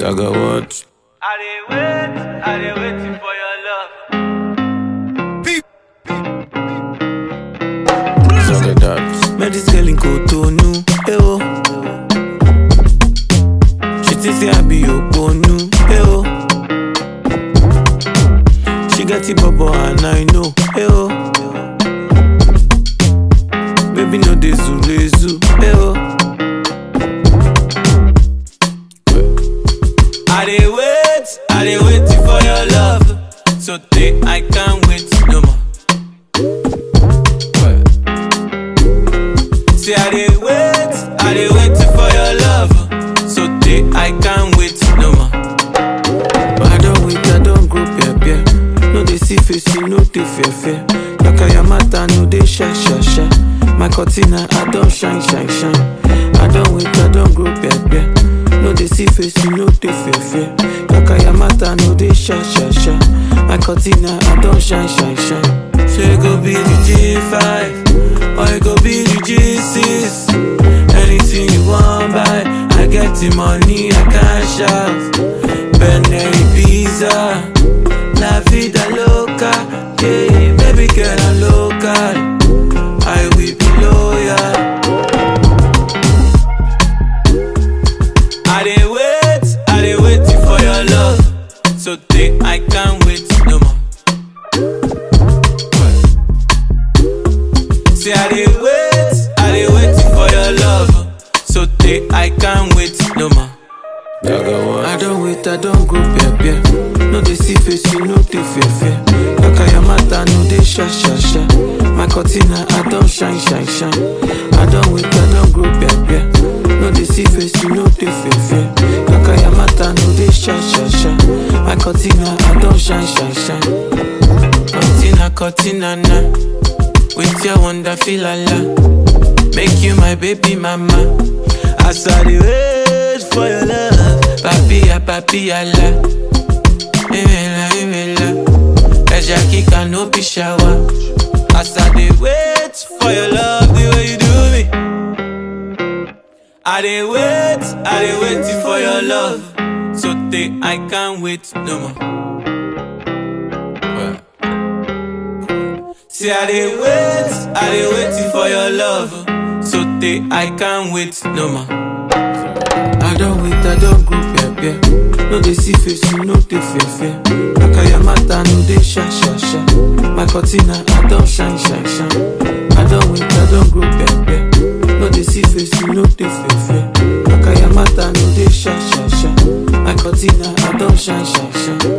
Jaga what? I dey wait, I dey waiting for your love. Jaga that. Met this girl in Cotonou, eh oh. She think say I be Oponu, eh oh. She get it bubble and I know, eh oh. Baby no dey zule zu, eh oh. I dey wait, I dey waiting for your love. So day I can't wait no more. Say I dey wait, I dey waiting for your love. So day I can't wait no more. But I don't wait, I don't go peer peer. No dey see face, you no dey fear fear. Yaka yamata no dey shy shy shy. My cortina I don't shine shine shine. I don't wait, I don't go peer peer. No dey see face, you no dey fear fear. Yaka yamata no dey shy shy shy. My cortina I don't shine shine shine. Say go be the G5 or it go be the G6. Anything you want buy, I get the money, I can shout. Benelli pizza, la vida loca, yeah, baby girl I'm local. I will be loyal. I dey wait, I dey waiting for your love. So day I can't wait no more. Say I dey wait, I dey waiting for your love. So day I can't wait no more. Jaga what? I don't wait, I don't go peer peer. No dey see face, you no dey fear fear. Yaka yamata no dey sha sha sha. My cortina I don't shine shine shine. I don't wait, I don't go peer peer. No dey see face, you no dey fear fear. Yaka yamata no dey sha sha sha. My cortina I don't shine shine shine. Cortina cortina na. With your wonder feel la Make you my baby mama. As I dey wait for your love, papilla papilla la. Imela imela, ẹja kíkà no be shower. As I dey wait for your love, the way you do me. I dey wait, I dey waiting for your love. So day I can't wait no more. See, I dey wait, I dey waiting for your love. So day I can't wait no more. I don't wait, I don't go peer peer. No dey see face, you no dey fear fear. Yaka yamata no dey sha sha sha. My cortina I don't shine shine shine. I don't wait, I don't go peer peer. No dey see face, you no dey fear fear. Yaka yamata no dey sha sha sha. My cortina I don't shine shine shine.